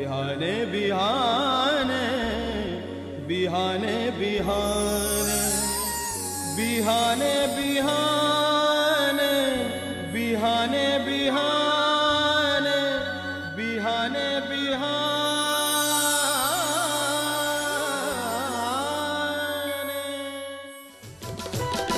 बिहाने बिहाने बिहाने बिहाने बिहाने बिहाने बिहाने बिहाने बिहाने बिहाने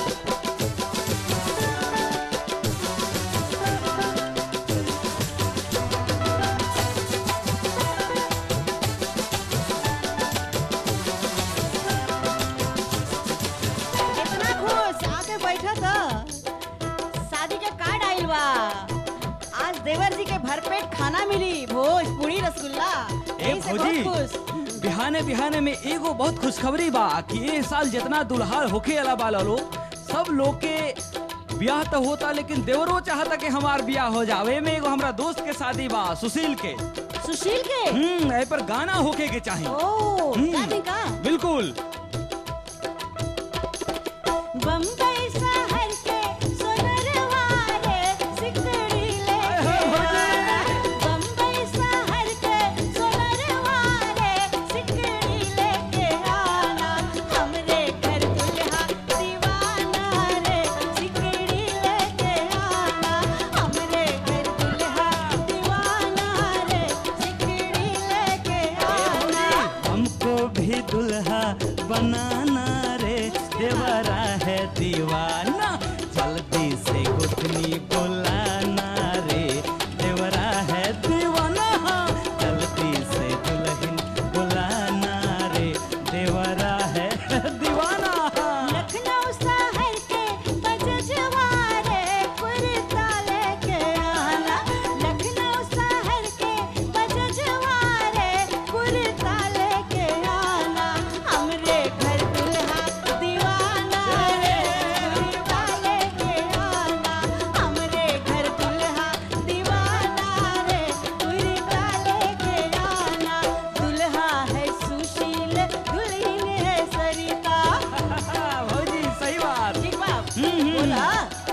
इतना खुश आके बैठा था शादी के कार्ड आइल बा आज देवर जी के भरपेट खाना मिली भोज पूरी रसगुल्ला ए यही से भौजी बहुत खुश बिहाने बिहाने में एगो बहुत खुशखबरी बा कि ए साल जितना दुल्हा होखे वाला बा लो सब लोग के ब्याह तो होता लेकिन देवरो चाहता कि हमार ब्याह हो जावे में एगो हमरा दोस्त के शादी बा सुशील के सुशील के हम्म ए पर गाना होके के चाहिए ओ हम्म। का नहीं का बिल्कुल बम्बई शहर के सोनरवा रे सिकड़ी लेके आना। बम्बई शहर के सोनरवा रे सिकड़ी लेके आना। हमरे घर दुल्हा दीवाना रे सिकड़ी लेके आना। हमरे घर दुल्हा दीवाना रे सिकड़ी लेके आना। हमको भी दुल्हा बनाना रे देवरा है दीवाना जल्दी से गुथनी बुलाना रे देवरा है दीवाना जल्दी से दुल्हन बुलाना रे देवरा है दीवाना लखनऊ शहर के बजजवा रे कुर्ता लेके आना लखनऊ शहर के बजजवा रे कुर्ता लेके आना हमरे घर दुल्हा दीवाना रे कुर्ता लेके आना हमरे घर दुल्हा दीवाना रे कुर्ता लेके आना दुल्हा है सुशील दुल्हन है सरिता भौजी सही बात ठीक बाप हम्म, हम्म। बोला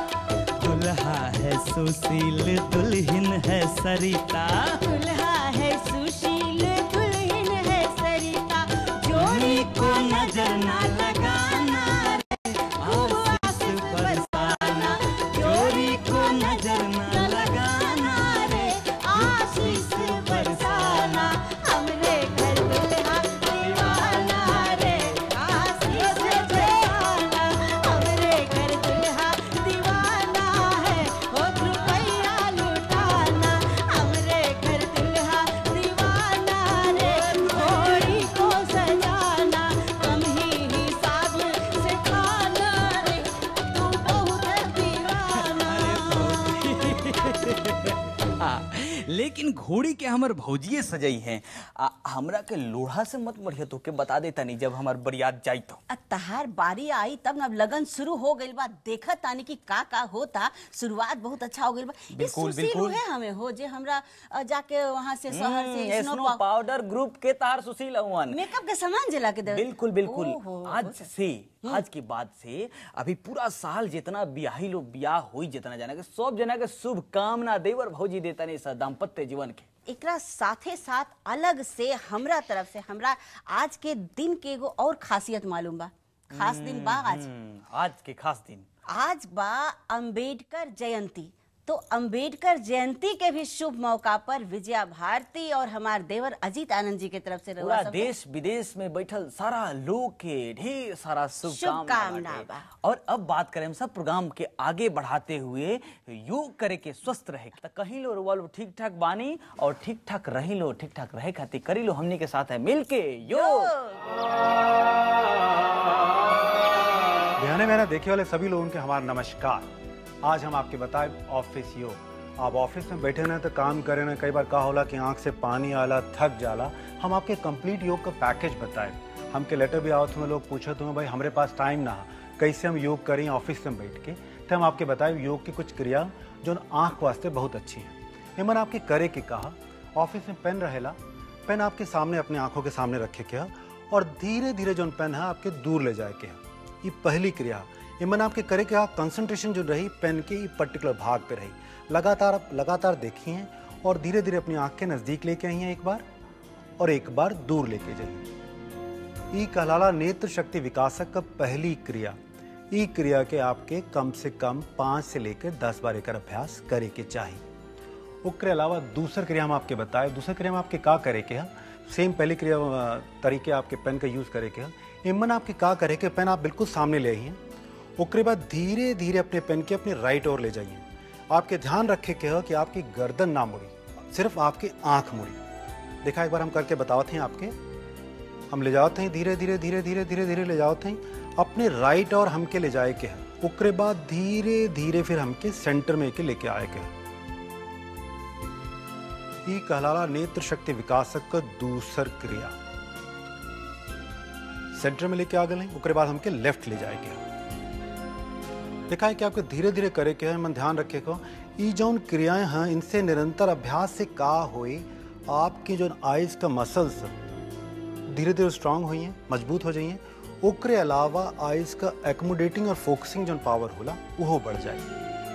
दुल्हा है सुशील दुल्हन है सरिता दुल्हा है सुशील दुल्हन है सरिता जोड़ी को नजर ना लगाना रे खूब आशीष बरसाना जोड़ी को नजर ना लगाना रे आशीष बरसाना हमरे घर दुल्हा दीवाना रे आशीष बरसाना हमरे घर दुल्हा दीवाना है हो रुपया लुटाना हमरे घर दुल्हा दीवाना रे घोड़ी को सजाना कम ही हिसाब से खाना रे तू बहुत दीवाना हाँ, लेकिन घोड़ी के हमर भौजिए सजई है आ, हमरा के लोढ़ा से मत बढ़िया तो के बता देता नहीं जब हमार बरियात जाई तो अब तहार बारी आई तब न लगन शुरू हो गइल बा देखत तानी कि का का होता शुरुआत बहुत अच्छा हो गइल बा ये बिल्कुल, सुशील बिल्कुल। उहे हमें हो जे हमरा अ, जाके वहां से शहर से हम्म, स्नो स्नो पाउ- पाउडर ग्रुप के तार सुशील अवन मेकअप के सामान जला के दे बिल्कुल बिल्कुल ओहो, आज से आज के बाद से अभी पूरा साल जितना बियाही लोग बियाह हुई जितना जना के सब जना के शुभ कामना देवर भौजी देता नहीं सा दाम्पत्य जीवन के एकरा साथे साथ अलग से हमरा तरफ से हमरा आज के दिन के एगो और खासियत मालूम बा खास दिन बा आज हम्म, आज के खास दिन आज बा अंबेडकर जयंती तो अंबेडकर जयंती के भी शुभ मौका पर विजया भारती और हमार देवर अजीत आनंद जी के तरफ से रउआ पूरा सबके देश विदेश में बैठल सारा लोग के ढेर सारा शुभकामना शुभकामना बाटे। बा। और अब बात करें हम सब प्रोग्राम के आगे बढ़ाते हुए योग करे के स्वस्थ रहे तो कहीं लो रुआ लो ठीक ठाक बानी और ठीक ठाक रही लो ठीक ठाक रहे खातिर करी लो हमनी के साथ है मिलके योग बिहाने मेरा देखे वाले सभी लोगों के हमारा नमस्कार आज हम आपके बताए ऑफिस योग आप ऑफिस में बैठे ना तो काम करे ना कई बार का होला कि आंख से पानी आला थक जाला हम आपके कंप्लीट योग का पैकेज बताए हमके लेटर भी आओ तुम्हें लोग पूछो तुम्हें भाई हमारे पास टाइम ना है कैसे हम योग करें ऑफिस में बैठ के तो हम आपके बताए योग की कुछ क्रिया जो आंख वास्ते बहुत अच्छी हैं निमन आपके करे के कहा ऑफिस में पेन रहेला पेन आपके सामने अपने आंखों के सामने रखे के है और धीरे धीरे जो पेन है आपके दूर ले जाए के है ये पहली क्रिया इमन आपके करे के कंसंट्रेशन जो रही पेन के पर्टिकुलर भाग पे रही लगातार आप लगातार देखिए और धीरे धीरे अपनी आंख के नज़दीक लेके आई हैं एक बार और एक बार दूर लेके जाइए ई कहलाला नेत्र शक्ति विकासक का पहली क्रिया ई क्रिया के आपके कम से कम पाँच से लेकर दस बार एकर अभ्यास करे के चाहिए ओकरे अलावा दूसर क्रिया हम आपके बताए दूसर क्रिया में आपके का करे के है सेम पहली क्रिया अ, तरीके आपके पेन का यूज करे के है इमन आपके का करे के पेन आप बिल्कुल सामने ले आइए ओकरे बाद धीरे धीरे अपने पेन के अपने राइट ओर ले जाइए आपके ध्यान रखे के है कि आपकी गर्दन ना मुड़ी सिर्फ आपकी आंख मुड़ी देखा एक बार हम करके बतावत हैं आपके हम ले जाते हैं धीरे धीरे धीरे धीरे धीरे धीरे ले जाते हैं अपने राइट और हमके ले जाए के है ओकरे बाद धीरे धीरे फिर हमके सेंटर में के लेके आए के है ई कहलाला नेत्र शक्ति विकासक का दूसर क्रिया सेंटर में लेके आ गए ओकरे बाद हमके लेफ्ट ले जाए के देखा है कि आपको धीरे धीरे करे के है मन ध्यान रखे को ई जौन क्रियाएं हैं इनसे निरंतर अभ्यास से का होई आपकी जो आइज का मसल्स धीरे धीरे स्ट्रांग हुई हैं मजबूत हो जाइए ओकरे अलावा आइज का एकोमोडेटिंग और फोकसिंग जो पावर होला वो बढ़ जाए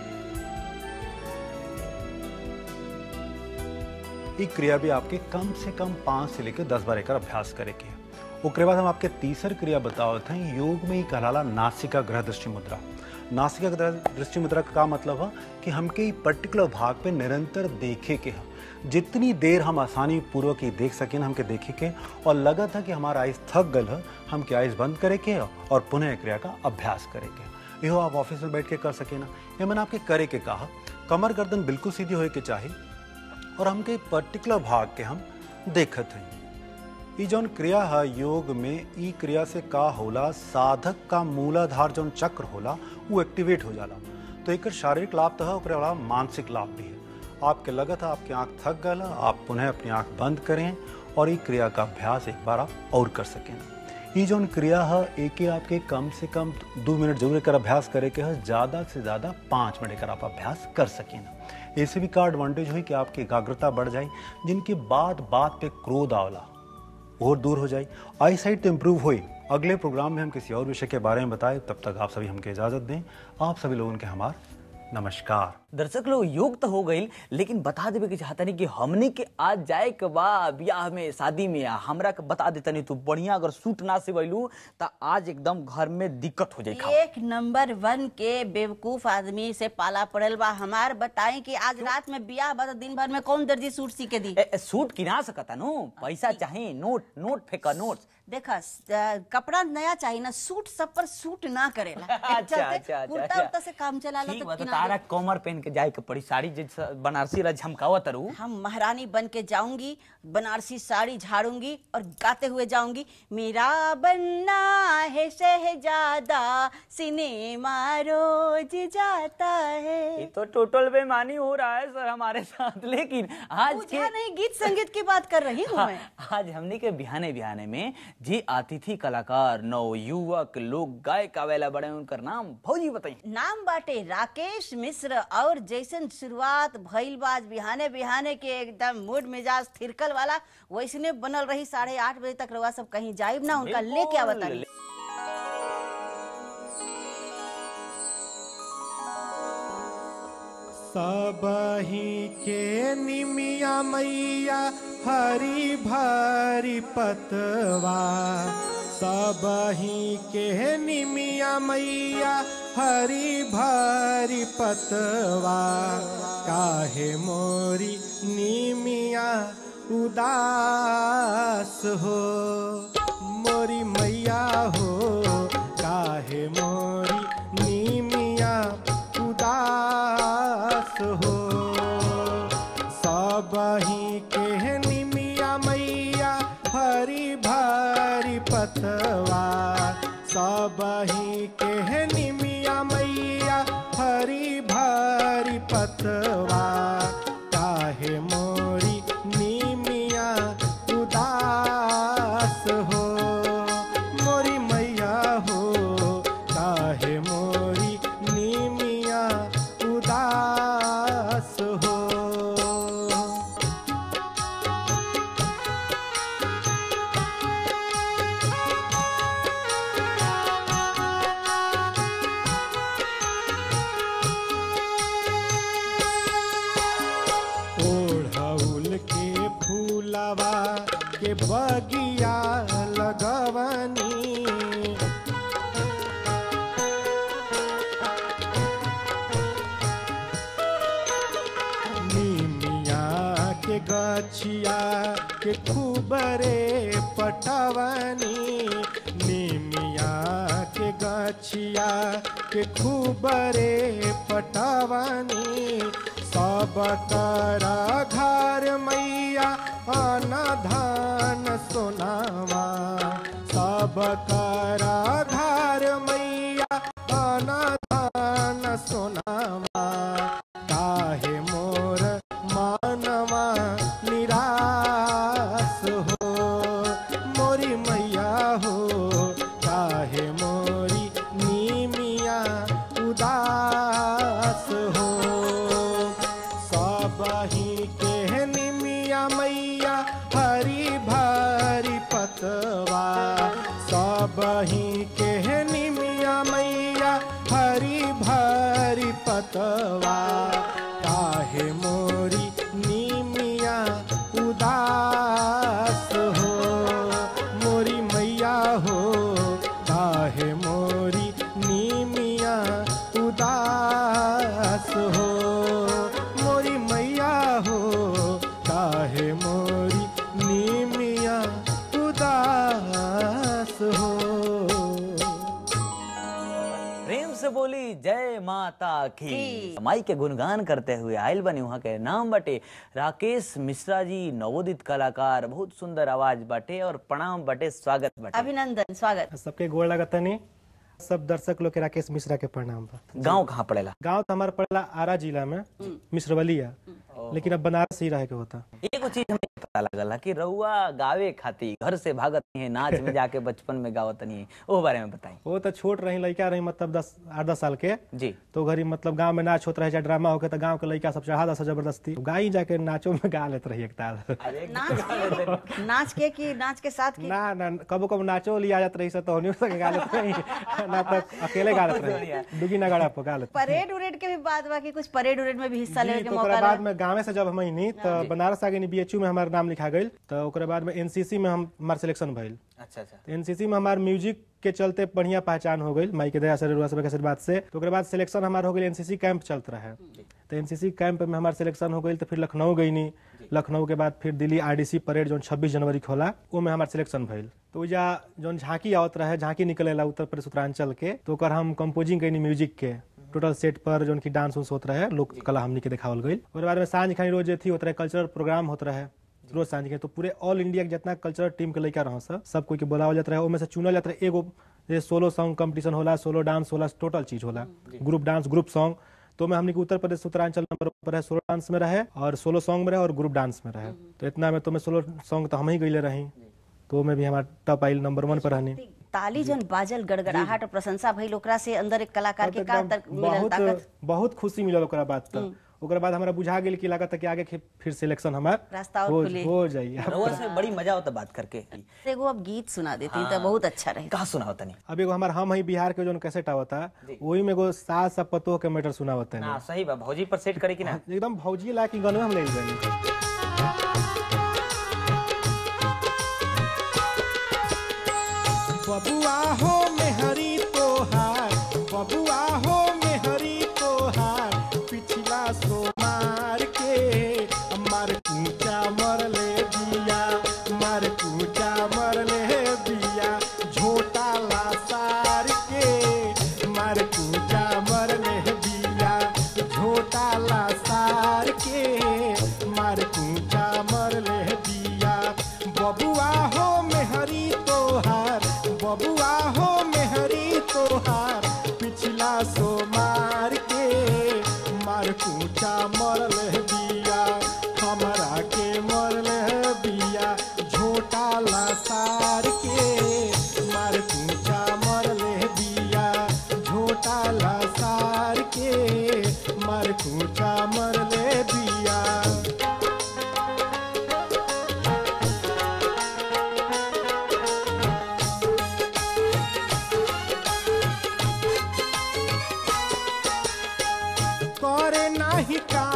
ई क्रिया भी आपके कम से कम पाँच से लेकर दस बार एकर अभ्यास करे के है ओकरे बाद हम आपके तीसर क्रिया बतावत हैं योग में ही कहलाला नासिका ग्रह दृष्टि मुद्रा नासिका ग्रह दृष्टि मुद्रा का का मतलब है कि हमके ई पर्टिकुलर भाग पे निरंतर देखे के है जितनी देर हम आसानी पूर्वक ही देख सकें हमके देखे के और लगा था कि हमारा आइस थक गल है हमके आइस बंद करे के है और पुनः ए क्रिया का अभ्यास करे के इहो आप ऑफिस में बैठ के कर सके ना ये मैंने आपके करे के कहा कमर गर्दन बिल्कुल सीधी होए के चाहिए और हमके पर्टिकुलर भाग के हम देखत हैं ई जौन क्रिया है योग में ई क्रिया से का होला साधक का मूलाधार जौन चक्र होला वो एक्टिवेट हो जाला तो एक शारीरिक लाभ तो है ओकरे अलावा मानसिक लाभ भी है आपके लगत है आपकी आंख थक गल है, आप पुनः अपनी आंख बंद करें और ई क्रिया का अभ्यास एक बार आप और कर सकें ई जौन क्रिया है एक ही आपके कम से कम दो मिनट जरूर एकर अभ्यास करे के है ज़्यादा से ज़्यादा पाँच मिनट एकर आप अभ्यास कर सकें ऐसे भी का एडवांटेज हुई कि आपकी एकाग्रता बढ़ जाए जिनकी बात बात पे क्रोध आवला और दूर हो जाए आई साइट तो इम्प्रूव हुई अगले प्रोग्राम में हम किसी और विषय के बारे में बताएं तब तक आप सभी हमके इजाज़त दें आप सभी लोगों के हमार नमस्कार दर्शक लोग योग तो हो गई लेकिन बता देवे के चाहता नहीं कि हमने के आज जाए के बा ब्याह में शादी में आ हमरा के बता देता नहीं तू बढ़िया अगर सूट ना सिवैलू तो आज एकदम घर में दिक्कत हो जाए एक नंबर वन के बेवकूफ आदमी से पाला पड़ल बा हमार बताई कि आज रात में बियाह बा तो दिन भर में कौन दर्जी सूट सी के दी ए, ए, सूट किना सकता नो पैसा चाहिए नोट नोट फेंका नोट देखा कपड़ा नया चाहिए ना सूट सब पर सूट ना करेला अच्छा चलते अच्छा अच्छा कुर्ता उर्ता से काम चला ठीक तो बा, तो किना तारा कमर पहन के जाए के पड़ी साड़ी जैसा बनारसी ला झमकावा तरू हम महारानी बन के जाऊंगी बनारसी साड़ी झाड़ूंगी और गाते हुए जाऊंगी मेरा बनना है शहजादा सिनेमा रोज जाता ये है तो टोटल बेमानी हो रहा है सर हमारे साथ लेकिन आज के पूछा नहीं गीत संगीत की बात कर रही हूँ मैं आज हमने के बिहाने बिहाने में जी अतिथि कलाकार नव युवक लोग गायक आवेला बड़े उनकर नाम भौजी बताई नाम बाटे राकेश मिश्र और जैसन शुरुआत भइल बाज बिहाने बिहाने के एकदम मूड मिजाज थिरकल वाला वैसने बनल रही साढ़े आठ बजे तक रवा सब कहीं जाइब ना उनका लेके आवता बिल्कुल। सबही के निमिया मैया हरी भरी पतवा सबही के निमिया मैया हरी भरी पतवा काहे मोरी निमिया उदास हो मोरी मैया हो काहे मोरी निमिया उदास हो सबही के निमिया मैया हरी भरी पतवा सबही के निमिया मैया हरी भरी पतवा काहे मोरी निमिया उदास हो मोरी मैया हो काहे मोरी निमिया उदास हो फुलवा के बगिया लगवनी निमिया के गछिया के खूबरे पटवनी निमिया के गछिया के खूबरे पटवनी सब कर घर मैया अनधान सोनावा सब कर घर मैया अनधान सोनावा काहे मोर मानवा निराश हो मोरी मैया हो काहे मोरी नीमिया उदास हो सब ही के निमिया मैया हरी भरी पतवा सब ही के निमिया मैया हरी भरी पतवा काहे मोरी निमिया उदास हो मोरी मैया हो काहे मोरी निमिया उदास हो मोरी मैया हो काहे मोरी निमिया उदास हो प्रेम से बोली जय माता की की। माई के गुणगान करते हुए आयल बनी वहाँ के नाम बटे राकेश मिश्रा जी नवोदित कलाकार बहुत सुंदर आवाज बाटे और प्रणाम बटे स्वागत बटे अभिनंदन स्वागत सबके गोड़ लगतनी सब दर्शक लोग के राकेश मिश्रा के प्रणाम बा गांव कहाँ पड़ेला गांव तो हमारा पड़ेला आरा जिला में मिश्रवलिया लेकिन अब बनारस ही रहे के होता एगो चीज हमें पता लगला कि रउआ गावे खाती घर से भागत नहीं है नाच में जाके बचपन में गावत नहीं है ओ बारे में बताई वो तो छोट रही लड़का रही मतलब दस आठ दस साल के जी तो घरी मतलब गांव में नाच होता रहे चाहे ड्रामा होके तो गांव के लड़का सब चढ़ा दस जबरदस्ती गाई जाके नाचो में गा लेते रही एक ताल नाच के नाच के कि नाच के साथ की ना ना कबो कबो नाचो लिया जात रही तो होनी सके गा लेते रही ना तो अकेले गा लेते रही दुगी ना गाड़ा पर गा लेते परेड उरेड के भी बात बा कि कुछ परेड उरेड में भी हिस्सा जी, लेवे के तो मौका ओकरा रहा बाद में गाँव से जब हम अइनी तो बनारस आ गई बीएचयू में हमारा नाम लिखा गई तो ओकरा बाद में एनसीसी में हम हमार सिलेक्शन भइल अच्छा अच्छा तो एनसीसी में हमार म्यूजिक के चलते बढ़िया पहचान हो गई माई के दया से रुआ सब के आशीर्वाद से तो ओकरे बाद सिलेक्शन हमार हो गई एनसीसी कैंप चलत रहे तो एनसीसी कैंप में हमार सिलेक्शन हो गई तो फिर लखनऊ गईनी लखनऊ के बाद फिर दिल्ली आरडीसी परेड जो 26 जनवरी के होला वो में हमार सिलेक्शन भइल तो ओइजा जौन झांकी आवत रहे झांकी निकलेला उत्तर प्रदेश उत्तरांचल के तो ओकर हम कंपोजिंग कईनी म्यूजिक के टोटल सेट पर जोन की डांस उन्स होत रहे लोक कला हमनी के देखावल गई ओकरे बाद में सांझ खानी रोज जे थी होत रहे कल्चरल प्रोग्राम होत रहे रोज सांझ के तो पूरे ऑल इंडिया के जितना कल्चरल टीम के लड़का रहो सब सब कोई के बोलावल जात रहे ओमे से चुनल जात रहे एगो जे सोलो सॉन्ग कंपटीशन होला सोलो डांस होला टोटल चीज होला ग्रुप डांस ग्रुप सॉन्ग तो में हमने के उत्तर प्रदेश उत्तरांचल नंबर पर है सोलो डांस में रहे और सोलो सॉन्ग में रहे और ग्रुप डांस में रहे तो इतना में तो मैं सोलो सॉन्ग तो हम ही गईले रही तो में भी हमारा टॉप आइल नंबर वन पर रहनी ताली जन बाजल गड़गड़ाहट और प्रशंसा भइल ओकरा से अंदर एक कलाकार के का एकदम अंदर मिलल ताकत बहुत बहुत खुशी मिलल ओकरा बाद तक ओकरा बाद हमरा बुझा गेल कि लागत कि आगे खे- फिर सिलेक्शन हमार रास्ता और हो, खुली। हो जाई रउआ से बड़ी मजा होता बात करके एगो अब गीत सुना देती तो बहुत अच्छा रहे कहा सुना होता नहीं अब एगो हमार हम ही बिहार के जोन कैसेट आवता वही में एगो सास सब पतोह के मैटर सुनावत है ना सही बा भौजी पर सेट करे कि ना एकदम भौजी ला की गनवा हम ले गए बबुआ हो मेहरी तोहार बबुआ हो मेहरी तोहार पिछला सोमार के मार कूचा मरले दिया मार कूचा मरले दिया झोटा लासार के मार कूचा मरले दिया झोटा लासार के मार कूचा मरले दिया बबुआ हो मेहरी तोहार बबुआ हो मेहरी तोहार पिछला सोमार के मार कूचा मरल दिया हमरा के मरल दिया झोटा लासार के मार कूचा मरल दिया झोटा लासार के मार कूचा मरल दिया करे नाही काम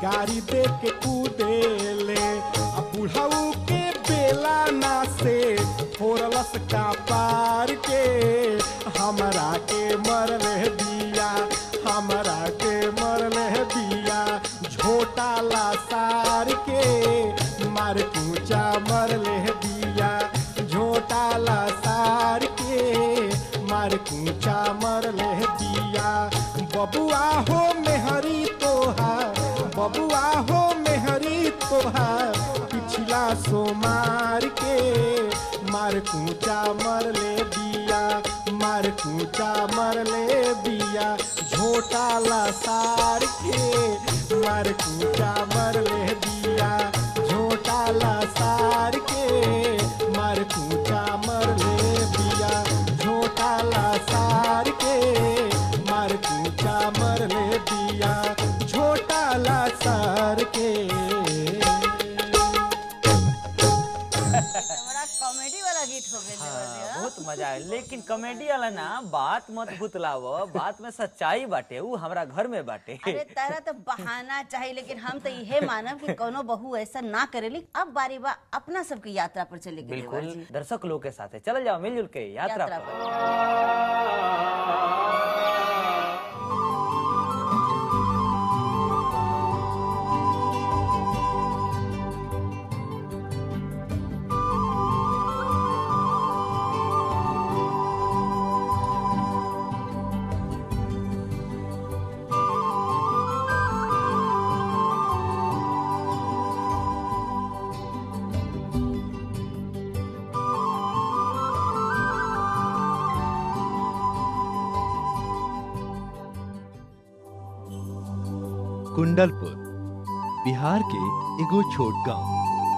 गाड़ी दे के कूदेले आ बुढ़ऊ के बेला ना से फोरलस का पार के हमरा के मरले दिया हमरा के मरले दिया झोटा ला सार के मार कूचा मरले दिया झोटा ला सार के मार कूचा मरले दिया बबुआ हो मेहरी तोहार बबुआ हो मेहरी तोहार पिछला सोमार के मार कूचा मरले दिया मार कूचा मरले दिया झोटा ला सार के मार कूचा मरले दिया झोटा ला सार के मार कूचा मरले दिया झोटा ला सार के मार कूचा मरले दिया झोटा ला सार के बड़ा कॉमेडी वाला गीत हो गया हाँ, बहुत मजा आया लेकिन कॉमेडी वाला ना बात मत भुतलाव बात में सच्चाई बाटे ऊ हमरा घर में बाटे अरे तारा तो बहाना चाहिए लेकिन हम तो यहे मानब कि कोनो बहू ऐसा ना करेली अब बारी बा अपना सबकी यात्रा पर चले गए बिल्कुल दर्शक लोग के साथ चल जाओ मिलजुल के यात्रा यात्रा पर पर कुंडलपुर बिहार के एगो छोट गांव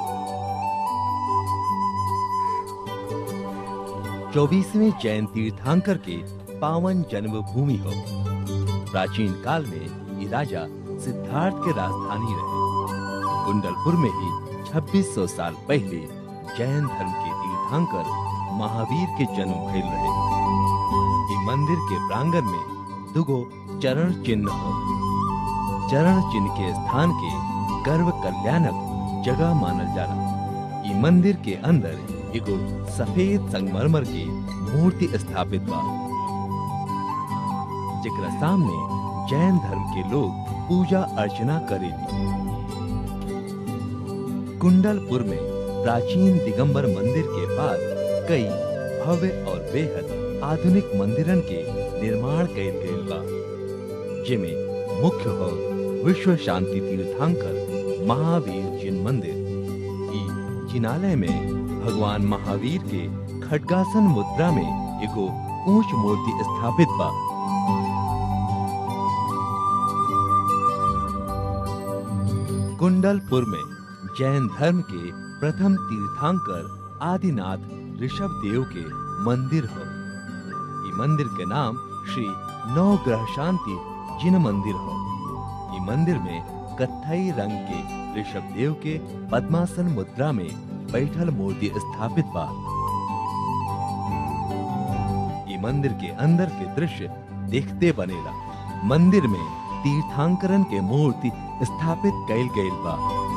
चौबीसवें जैन तीर्थंकर के पावन जन्मभूमि हो प्राचीन काल में ये राजा सिद्धार्थ के राजधानी रहे कुंडलपुर में ही 2600 साल पहले जैन धर्म के तीर्थंकर महावीर के जन्म भइल रहे ई मंदिर के प्रांगण में दुगो चरण चिन्ह हो चरण चिन्ह के स्थान के गर्व कल्याणक जगह मानल जाला ई मंदिर के अंदर एगो सफेद संगमरमर की मूर्ति स्थापित बा जेकरा सामने जैन धर्म के लोग पूजा अर्चना करेली कुंडलपुर में प्राचीन दिगंबर मंदिर के पास कई भव्य और बेहद आधुनिक मंदिरन के निर्माण कइल गइल बा जिमे मुख्य हो विश्व शांति तीर्थंकर महावीर जिन मंदिर ई जिनालय में भगवान महावीर के खड्गासन मुद्रा में एगो ऊंच मूर्ति स्थापित बा कुंडलपुर में जैन धर्म के प्रथम तीर्थंकर आदिनाथ ऋषभ देव के मंदिर हो ई मंदिर के नाम श्री नवग्रह शांति जिन मंदिर हो ई मंदिर में कत्थई रंग के ऋषभ देव के पद्मासन मुद्रा में बैठल मूर्ति स्थापित बा ई मंदिर के अंदर के दृश्य देखते बनेला मंदिर में तीर्थांकरन के मूर्ति स्थापित कैल गइल बा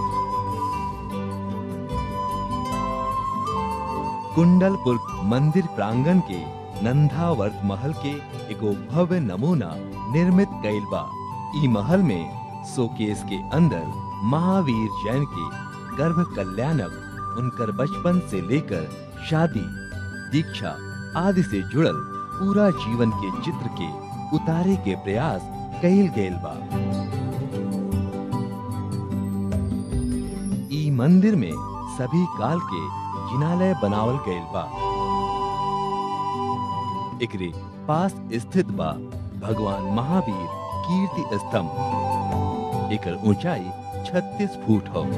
कुंडलपुर मंदिर प्रांगण के नंदावर्त महल के एगो भव्य नमूना निर्मित कैल बा ई महल में शोकेस के अंदर महावीर जैन के गर्भ कल्याणक उनकर बचपन से लेकर शादी दीक्षा आदि से जुड़ल पूरा जीवन के चित्र के उतारे के प्रयास कैल गैल बा ई मंदिर में सभी काल के जिनालय बनावल गैल बा एकरे पास स्थित बा भगवान महावीर कीर्ति स्तंभ एकर ऊंचाई 36 फुट हो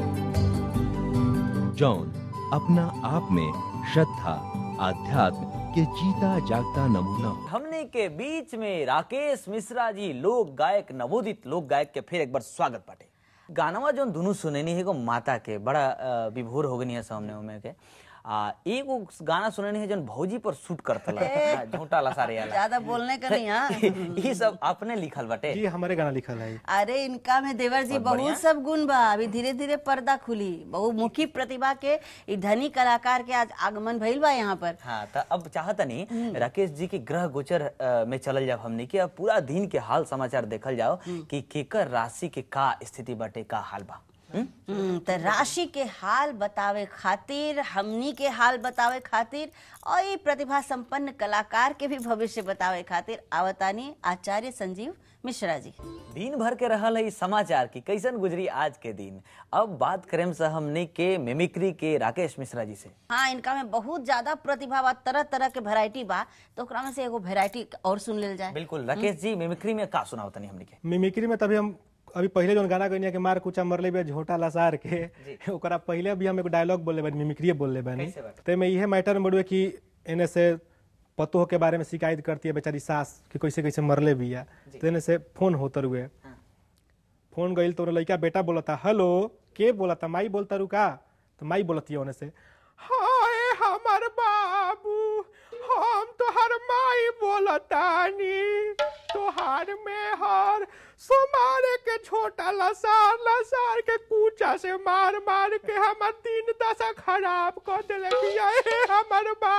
जौन अपना आप में श्रद्धा आध्यात्म के जीता जागता नमूना हो। हमने के बीच में राकेश मिश्रा जी लोक गायक नवोदित लोक गायक के फिर एक बार स्वागत बाटे गानवा जो दुनू सुनेनी है एगो माता के बड़ा अ, विभोर हो गनी है सामने में के आ एगो गाना सुनने है जन भौजी पर शूट करतला झूठा लसारे वाला ज्यादा बोलने का नहीं हाँ ई सब अपने लिखल बाटे जी हमारे गाना लिखल है अरे इनका में देवर जी बहुत बढ़िया। बहुत सब गुण बा अभी धीरे धीरे पर्दा खुली बहुमुखी प्रतिभा के इ धनी कलाकार के आज आगमन भइल बा यहाँ पर हाँ तो अब चाहतनी राकेश जी के ग्रह गोचर अ, में चलल जाओ हमने कि अब पूरा दिन के हाल समाचार देखल जाओ कि केकर राशि के का स्थिति बाटे का हाल बा हम्म? हम्म, त राशि के हाल बतावे खातिर हमनी के हाल बतावे खातिर और ई प्रतिभा संपन्न कलाकार के भी भविष्य बतावे खातिर आवतानी आचार्य संजीव मिश्रा जी दिन भर के रहल है इस समाचार की कैसन गुजरी आज के दिन अब बात करें से हमने के मिमिक्री के राकेश मिश्रा जी से हाँ इनका में बहुत ज्यादा प्रतिभा बा तरह तरह के वेराइटी बा तो ओकरा में से एगो वेराइटी और सुन लेल जाए बिल्कुल राकेश जी मिमिक्री में का सुनाओ तनी हमने के मिमिक्री में तभी हम अभी पहले जो गाना गइनी के मार कुचा मरले बे झोटा लसार के ओकरा पहले भी हम एगो डायलॉग बोलले बानी मिमिक्री बोलले बानी कैसे बात? ते में इहे मैटर में बड़ुए कि एने से पतोह के बारे में शिकायत करती है बेचारी सास कि कैसे कैसे मरले बिया तो एने से फोन होतर हुए फोन गइल तो लड़का बेटा बोलता हेलो के बोलता माई बोलता रुका तो माई बोलती है ओने से हाय हमर बाबू हम तोहर माई बोलतानी तोहार में हर सोमारे के छोटा लसार लसार के कूचा से मार मार के हमर तीन दशा खराब कर देले बिया हे हमर बा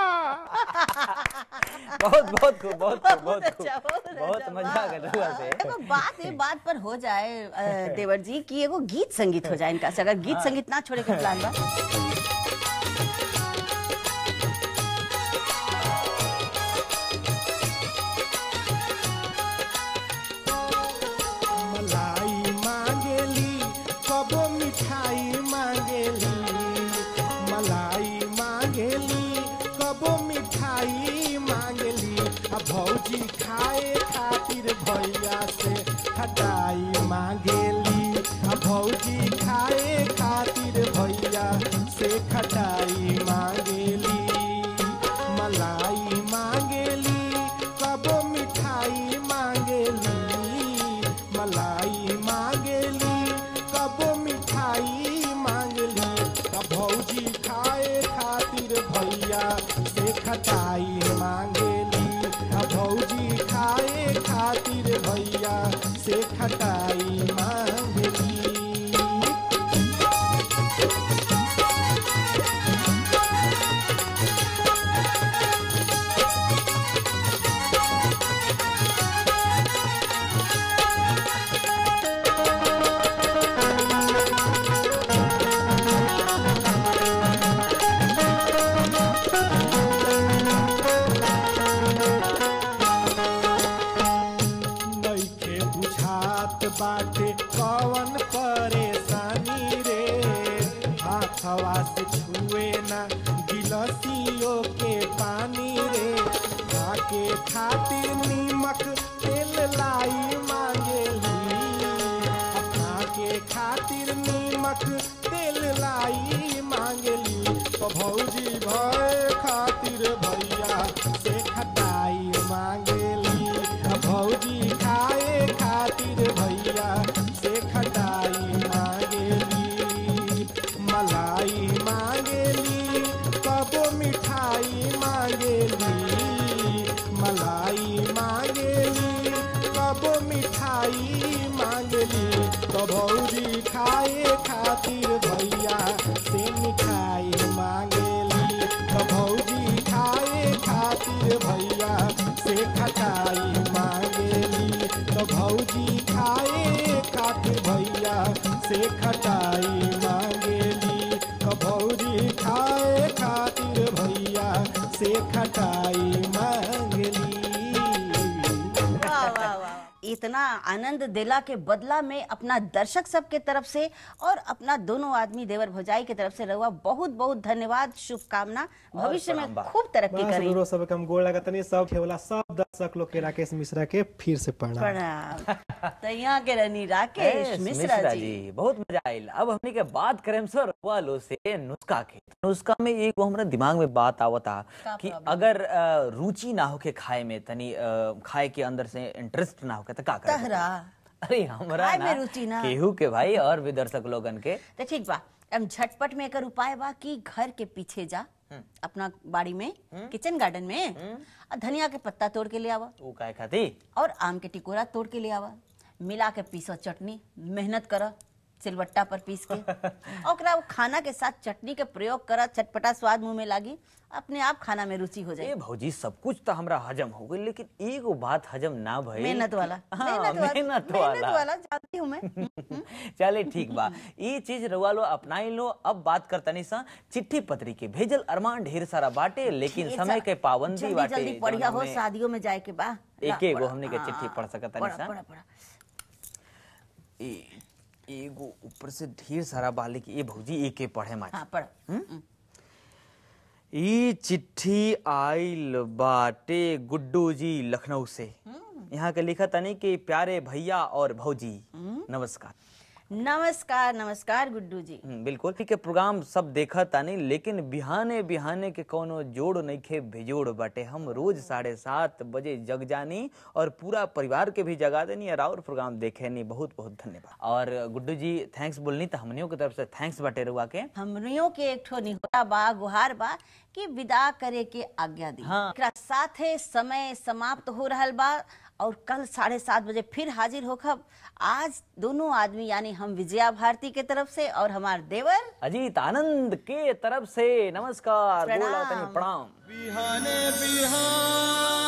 बहुत बहुत खूब बहुत खूब बहुत खूब अच्छा, बहुत अच्छा, बहुत मजा आ गया रहुआ से देखो बात ये बात पर हो जाए अ, देवर जी कि एगो गीत संगीत हो जाए इनका से अगर गीत संगीत ना छोड़े के प्लान बा मलाई मांगेली कबो मिठाई मांगेली मलाई मांगेली कबो मिठाई मांगेली आ भौजी खाए खातिर भैया से खटाई मांगेली आ भौजी खाए खातिर भैया से खटाई मांगेली मलाई मांगेली कबो मिठाई मांगेली मलाई मांगेली कबो मिठाई मांगली आ भौजी खाए खातिर भैया से खटाई मांगेली आ भौजी खाए खातिर भैया से खटाई मांगली नइखे बुझात बाटे कवन परेशानी रे हाथवा से छुए ना गिलसियो के पानी रे खाके खातिर नीमक तेल लाई मांगेली खाके खातिर नीमक तेल लाई मांगली तो भौजी भय खातिर भैया से खटाई मांगेली आ भौजी खाए खातिर भैया से खटाई मांगेली मलाई मांगेली कबो मिठाई मांगेली मलाई मांगेली कबो मिठाई मांगली तो भौजी खाए खातिर भैया से मिठाई मांगेली तो भौजी खाए खातिर भैया से खटाई मांगेली तो भौजी खाए खातिर भैया से खटाई मांगेली तो भौजी खाए खातिर भैया से खटाई मांगली वाह वाह वाह इतना आनंद दिला के बदला में अपना दर्शक सब के तरफ से और अपना दोनों आदमी देवर भौजाई के तरफ से रहुआ बहुत बहुत धन्यवाद शुभकामना भविष्य में प्रणाम बा। खूब तरक्की बस करी रोरो सब के हम गोड़ लगत नहीं सब ठेवला सब दर्शक लोग के राकेश मिश्रा के फिर से प्रणाम प्रणाम तो यहाँ के रनी राकेश एस, मिश्रा जी बहुत मजा आयल अब हमने के बात करें सर वालो से नुस्खा के नुस्खा में एक वो हमरा दिमाग में बात आवता का कि problem? अगर अ, रुचि ना होके खाए में तनी अ, खाए के अंदर से इंटरेस्ट ना होके तो का करे तहरा अरे हमरा खाए ना में रुचि ना। केहू के भाई और भी दर्शक लोगन के तो ठीक बा हम झटपट में एकर उपाय बा कि घर के पीछे जा अपना बाड़ी में किचन गार्डन में और धनिया के पत्ता तोड़ के ले आवा वो काय खाती और आम के टिकोरा तोड़ के ले आवा मिला के पीसो चटनी मेहनत कर सिलवट्टा पर पीस के और ओकरा वो खाना के साथ चटनी के प्रयोग कर चटपटा स्वाद मुंह में लागी अपने आप खाना में रुचि हो ए जाए भौजी सब कुछ तो हमरा हजम हो गई लेकिन एगो बात हजम ना भई मेहनत वाला हाँ, मेहनत वाला मेहनत मेहनत वाला वाला जानती हूँ मैं हम्म, चले ठीक बा ये चीज रउआ लो अपनाई लो अब बात करतनी सा चिट्ठी पत्री के भेजल अरमान ढेर सारा बाटे लेकिन ढेर समय सारा। के पाबंदी जल्दी बाटे जल्दी पढ़िया हो जौन हमें- शादियों में जाए के बा ला, एक एगो पढ़। हमने के हाँ, चिट्ठी पढ़ सकत तानी पढ़, सा। पढ़, पढ़। ए- एगो ऊपर से ढेर सारा बा लेकिन ये भौजी एके पढ़े माची हाँ पढ़ हम्म, ई चिट्ठी आइल बाटे गुड्डू जी लखनऊ से यहाँ के लिखा तनी कि प्यारे भैया और भौजी नमस्कार नमस्कार नमस्कार गुड्डू जी हम्म, बिल्कुल ठीक है प्रोग्राम सब देखा तानी लेकिन बिहाने बिहाने के कोनो जोड़ नहीं खे बेजोड़ बाटे हम रोज साढ़े सात बजे जग जानी और पूरा परिवार के भी जगा देनी और और प्रोग्राम देखे नी बहुत बहुत धन्यवाद और गुड्डू जी थैंक्स बोलनी तो हमनियों की तरफ से थैंक्स बाटे रुआ के हमनियों के एक ठो निहोरा बा गुहार बा कि विदा करे के आज्ञा दी हाँ। एकरा साथे समय समाप्त हो रहल बा और कल साढ़े सात बजे फिर हाजिर होखब आज दोनों आदमी यानी हम विजया भारती के तरफ से और हमार देवर अजीत आनंद के तरफ से नमस्कार प्रणाम। बोला तनी प्रणाम बिहाने बिहान